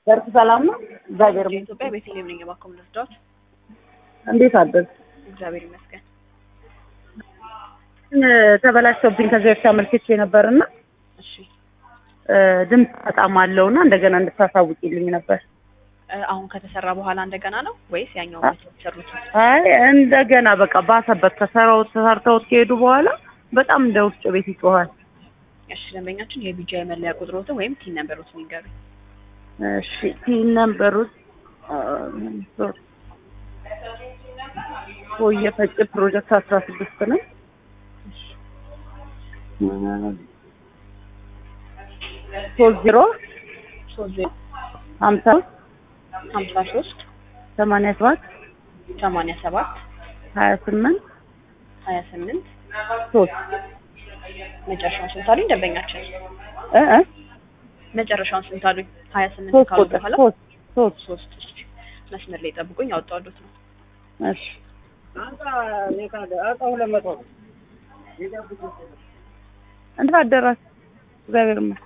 ዘርፍ ሰላም ነው? እግዚአብሔር ይመስገን። ኢትዮጵያ ቤተልሔም ነኝ። እባክዎ ምን ልርዳዎት? እንዴት አደርግ? እግዚአብሔር ይመስገን። ተበላሽቶብኝ ከዚህ በፊት አመልክቼ ነበርና እሺ ድምፅ በጣም አለውና እንደገና እንድታሳውቂልኝ ነበር። እ፣ አሁን ከተሰራ በኋላ እንደገና ነው ወይስ ያኛው አ- የተሰሩት? አይ እንደገና በቃ ባሰበት ከሰራው ተሰርተውት ከሄዱ በኋላ በጣም እንደ ውጭ ቤት ይጮሃል። እሺ ደንበኛችን የቢጂአይ መለያ ቁጥሮትን ወይም ቲን ነምበሮትን ይንገሩኝ። እሺ ቲን ነምበሩት ቆየ ፈጭ ፕሮጀክት አስራ ስድስት ነው። ሶስት ዜሮ ሶስት ዜሮ ሀምሳ ሀምሳ ሶስት ሰማንያ ሰባት ሰማንያ ሰባት ሀያ ስምንት ሀያ ስምንት ሶስት መጨረሻውን ስንት አሉኝ ደንበኛችን? እ እ መጨረሻውን ስንት አሉኝ? ሀያ ስምንት ሶስት ካሉ ቁጥር በኋላ ሶስት ሶስት ሶስት እሺ። መስመር ላይ ጠብቁኝ፣ አወጣዋለሁት ነው። እሺ እንዴት አደራችሁ? እግዚአብሔር ይመስገን።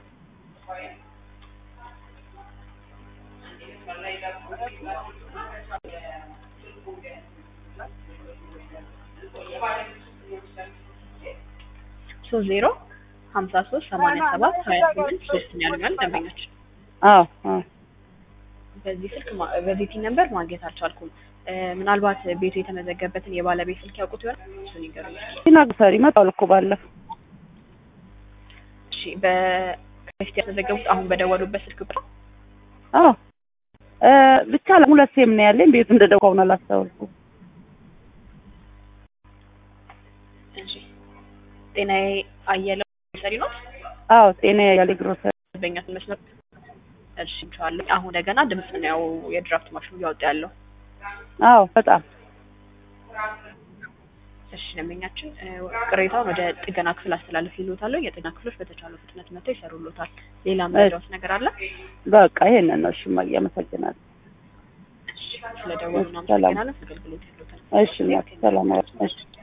ሶስት ዜሮ ሀምሳ ሶስት ሰማንያ ሰባት ሀያ ስምንት ሶስት ነው ያሉኛል ደንበኛችን። አዎ አዎ በዚህ ስልክ ማ- በዚህ ቲን ነምበር ማግኘት አልቻልኩም። እ፣ ምናልባት ቤቱ የተመዘገበትን የባለቤት ስልክ ያውቁት ይሆናል? እሱን ይንገሩኝ። ሲናገር ይመጣል እኮ ባለፈው እሺ በፊት ያስመዘገቡት አሁን በደወሉበት ስልክ ቁጥር አዎ እ ብቻ ሁለት ሴም ነው ያለኝ። ቤቱ እንደደቋውን አላስታወልኩም። እሺ ጤናዬ አየለው ሰሪ ነው አዎ ጤና ያለ ግሮሰሪ በእኛ መስመር እሺ እንችዋለን። አሁን እንደገና ድምጽ ነው ያው የድራፍት ማሽኑ እያወጣ ያለው። አዎ በጣም እሺ ደንበኛችን እ፣ ቅሬታውን ወደ ጥገና ክፍል አስተላልፍ ይሉታል። የጥገና ክፍሎች በተቻለው ፍጥነት መጥተው ይሰሩሎታል። ሌላ መረጃዎች ነገር አለ? በቃ ይሄንን ነው። እሺ እማዬ አመሰግናለሁ። እሺ ስለደወሉ ሰላም። እናመሰግናለን። አገልግሎት ይሉታል። እሺ እናት ሰላም ዋል። እሺ